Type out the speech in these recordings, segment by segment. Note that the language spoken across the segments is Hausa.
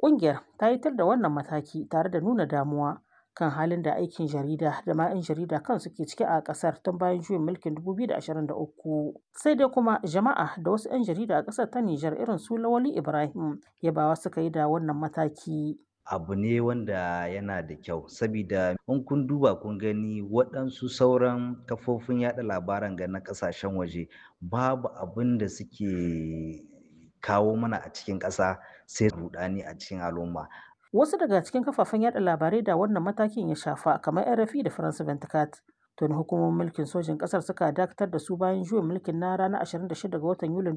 Ƙungiyar ta yi tar da wannan mataki tare da nuna damuwa kan halin da aikin jarida da ma 'yan jarida kansu ke ciki a ƙasar tun bayan juyin mulkin 2023. Sai dai kuma jama'a da wasu 'yan jarida a ƙasar ta Nijar irin su Lawali Ibrahim yabawa suka yi da wannan mataki. abu ne wanda yana da kyau sabida in kun duba kun gani waɗansu sauran kafofin yada labaran ga na ƙasashen waje babu abin da suke kawo mana a cikin ƙasa sai rudani a cikin al'umma Wasu daga cikin kafafen yada labarai da wannan matakin ya shafa kamar RFI da France 24 tuni hukumomin mulkin sojin ƙasar suka dakatar da su bayan juyin mulkin na ranar 26 ga watan Yulin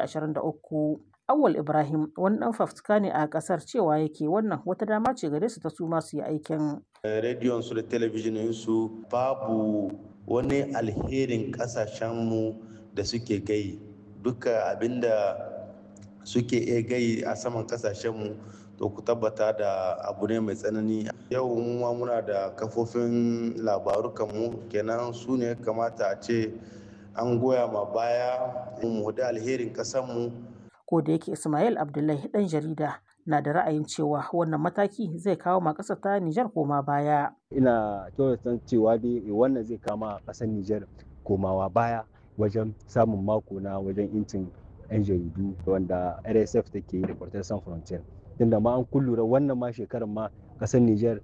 2023. Awal Ibrahim wani ɗan fafutuka ne a ƙasar cewa yake wannan wata dama ce gare su ta su ma su yi aikin. rediyon su da talabijinin su babu wani alherin ƙasashenmu da suke gai duka abinda suke iya gai a saman ƙasashenmu to ku tabbata da abu ne mai tsanani yau ma muna da kafofin labaru kanmu kenan su ne kamata a ce an goya ma baya mu da alherin ƙasarmu Ko da yake Ismail Abdullahi ɗan jarida na da ra'ayin cewa wannan mataki zai kawo ma ƙasar ta Nijar koma baya. ina kyautata cewa dai wannan zai kama ƙasar Nijar komawa baya wajen samun mako na wajen incin 'yan jaridu wanda RSF take yi da Reporters Sans Frontières. Tunda ma an kullura wannan ma shekarar ma ƙasar Nijar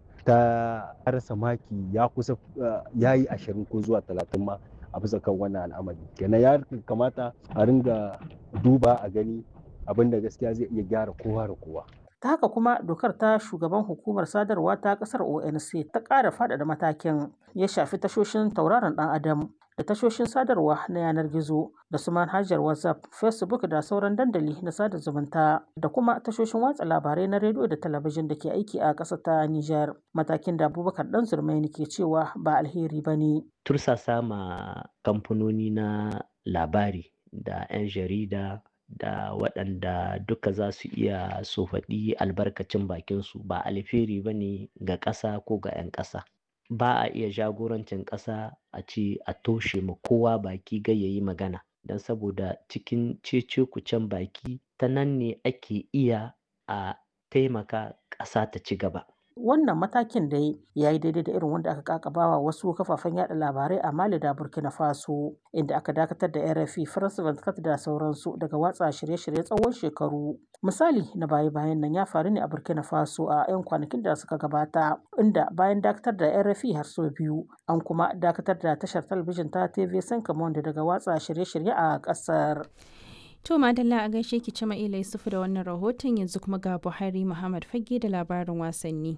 ta rasa maki ya kusa ya yi ashirin ko zuwa talatin ma a bisa kan wannan al'amari. Kenan ya kamata a ringa duba a gani abin da gaskiya zai iya gyara kowa da kowa. ta haka kuma dokar ta shugaban hukumar sadarwa ta kasar onc ta ƙara faɗaɗa matakin ya shafi tashoshin tauraron ɗan adam da tashoshin sadarwa na yanar gizo da su manhajar whatsapp facebook da sauran dandali na sada zumunta da kuma tashoshin watsa labarai na rediyo da talabijin da ke aiki a ƙasar ta nijar matakin da abubakar dan zurmaini ke cewa ba alheri ba ne tursasa ma kamfanoni na labari da 'yan jarida da waɗanda duka za su iya su faɗi albarkacin bakinsu ba alheri ba ne ga ƙasa ko ga 'yan ƙasa ba a iya jagorancin ƙasa a ce a toshe ma kowa baki gai ya yi magana don saboda cikin cece kucen baki ta nan ne ake iya a taimaka ƙasa ta ci gaba wannan matakin da ya yi daidai da irin wanda aka kakabawa wasu kafafen yada labarai a mali da burkina faso inda aka dakatar da rfi france 24 da sauransu daga watsa shirye-shirye tsawon shekaru misali na baya-bayan nan ya faru ne a burkina faso a 'yan kwanakin da suka gabata inda bayan dakatar da rfi har sau biyu an kuma dakatar da tashar talabijin ta tv sankamonda daga watsa shirye-shirye a kasar To Madalla a gaishe ki cima ila Yusufu da wannan rahoton yanzu kuma ga Buhari Muhammad Fage da labarin wasanni.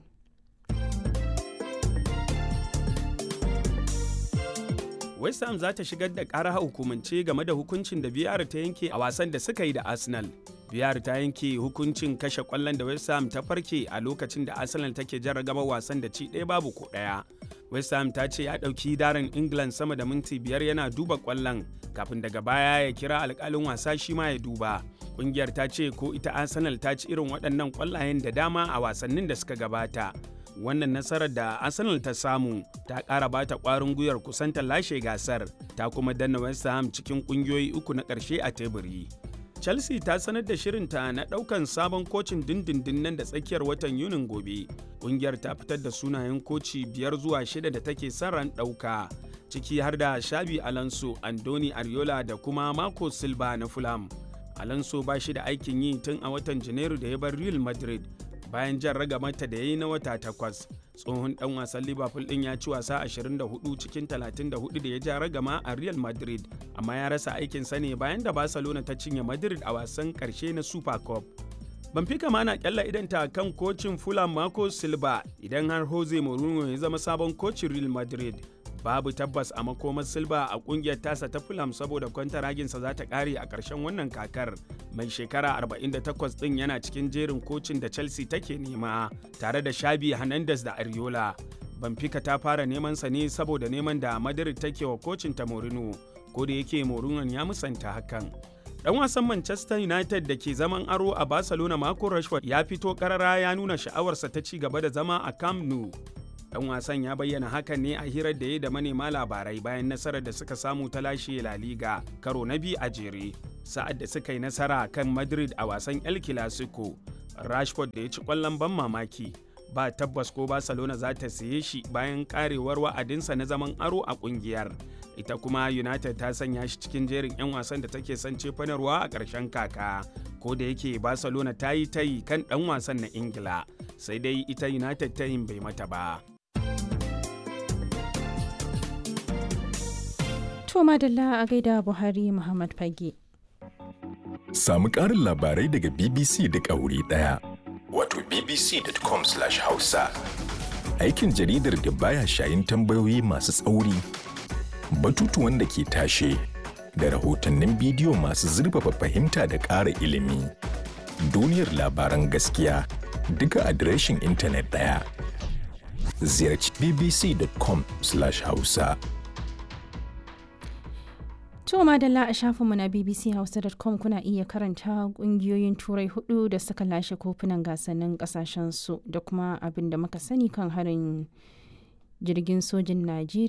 West Ham za ta shigar da ƙara hukumance game da hukuncin da biyar ta yanke a wasan da suka yi da Arsenal. biyar ta yanke hukuncin kashe kwallon da West Ham ta farke a lokacin da Arsenal take jarragaba wasan da ci ɗaya babu ko ɗaya. West Ham ta ce ya ɗauki darin England sama da minti biyar yana duba kwallon kafin daga baya ya kira alƙalin wasa shi ma ya duba. Ƙungiyar ta ce ko ita Arsenal ta ci irin waɗannan kwallayen da dama a wasannin da suka gabata. Wannan nasarar da Arsenal ta samu ta ƙara bata ƙwarin gwiwar kusanta lashe gasar ta kuma danna West Ham cikin ƙungiyoyi uku na ƙarshe a teburi. Chelsea ta sanar da shirinta na ɗaukan sabon kocin dindindin nan da tsakiyar watan Yunin gobe. Ƙungiyar ta fitar da sunayen koci biyar zuwa shida da take son ran ɗauka, ciki har da Shabi Alonso, Andoni Ariola da kuma Marco Silva na Fulham. Alonso ba shi da aikin yi tun a watan Janairu da ya bar Real Madrid bayan jan ragamata da ya yi na wata takwas. tsohon dan wasan liverpool din ya ci wasa 24 cikin 34 da ya ja ragama a real madrid amma ya rasa aikinsa ne bayan da barcelona ta cinye madrid a wasan karshe na super cup Benfica ma na kyalla idanta kan kocin Fulham Marco Silva idan har Jose Mourinho ya zama sabon kocin Real Madrid. Babu tabbas a makomar Silva a kungiyar tasa ta Fulham saboda kwantaraginsa za ta kare a ƙarshen wannan kakar. Mai shekara 48 ɗin yana cikin jerin kocin da Chelsea take nema tare da Shabi Hernandez da Ariola. Benfica ta fara neman sa ne saboda neman da Madrid take wa kocin ta Mourinho, ko da yake Mourinho ya musanta hakan. Dan wasan Manchester United da ke zaman aro a Barcelona Marco Rashford ya fito karara ya nuna sha'awarsa ta ci gaba da zama a Camp Nou. Dan wasan ya bayyana hakan ne a hirar da ya da manema labarai bayan nasarar da suka samu ta lashe La Liga karo na biyu a jere. Sa'ad da suka yi nasara kan Madrid a wasan El Clasico. Rashford da ya ci ƙwallon ban mamaki ba tabbas ko Barcelona za ta siye shi bayan karewar wa'adinsa na zaman aro a ƙungiyar. Ita kuma United ta sanya shi cikin jerin 'yan wasan da take son cefanarwa a ƙarshen kaka. Ko da yake Barcelona ta yi tayi kan ɗan wasan na Ingila, sai dai ita United tayin bai mata ba. To madalla a gaida Buhari Muhammad Fage. Samu ƙarin labarai daga BBC da ƙauri ɗaya. Wato bbc.com/hausa. Aikin jaridar da baya shayin tambayoyi masu tsauri, batutuwan da ke tashe, da rahotannin bidiyo masu zurfafa fahimta da ƙara ilimi. Duniyar labaran gaskiya duka adireshin intanet ɗaya. Ziyarci bbc.com/hausa. To madalla a shafinmu na bbchausa.com kuna iya karanta kungiyoyin turai hudu da suka lashe kofunan gasannin kasashen su da kuma abin da muka sani kan harin jirgin sojin Najeriya